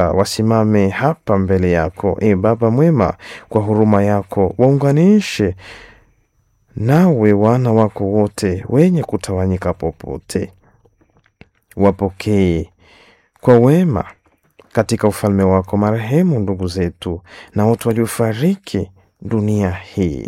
wasimame hapa mbele yako. E Baba mwema, kwa huruma yako waunganishe nawe wana wako wote wenye kutawanyika popote, wapokee kwa wema katika ufalme wako marehemu ndugu zetu na wote waliofariki dunia hii,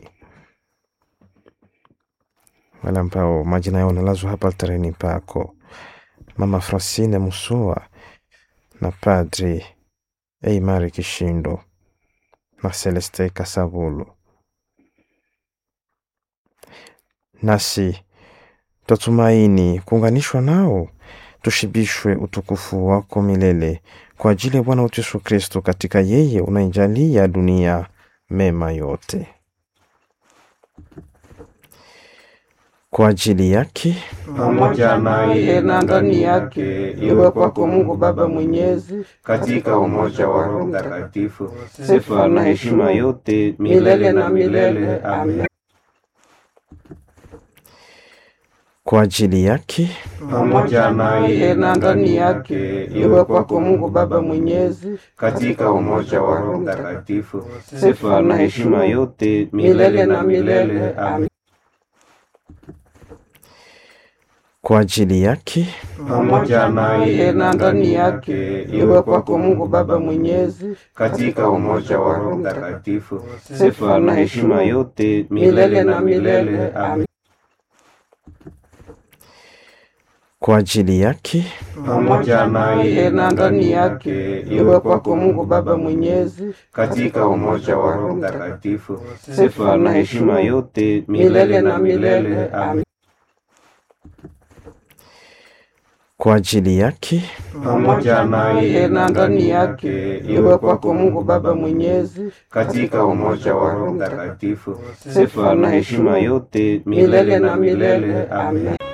wale ambao majina yao nalazwa hapa altareni pako, Mama Francine Musua na Padri Eimari Kishindo na Celeste Kasabulu. Nasi twatumaini kuunganishwa nao, tushibishwe utukufu wako milele kwa ajili ya Bwana wetu Yesu Kristo, katika yeye unaijalia dunia mema yote. Kwa ajili yake pamoja naye na ndani yake, iwe kwako Mungu Baba Mwenyezi, katika umoja wa Roho Mtakatifu, sifa na heshima yote milele na milele. Amen. kwa ajili yake Pamoja naye na ndani yake, iwe kwako Mungu Baba Mwenyezi, katika umoja wa Roho Mtakatifu, sifa na heshima yote milele na milele. Amen. kwa ajili yake pamoja naye na ndani yake, iwe kwako Mungu Baba Mwenyezi, katika umoja wa Roho Mtakatifu, sifa na heshima yote milele na milele. Amen. kwa ajili yake Pamoja naye na ndani yake, iwe kwako Mungu Baba Mwenyezi, katika umoja wa Roho Mtakatifu, sifa na heshima yote milele na milele. Amen. kwa ajili yake pamoja naye na ndani yake, iwe kwako Mungu Baba Mwenyezi, katika umoja wa Roho Mtakatifu, sifa na heshima yote milele na milele. Amen.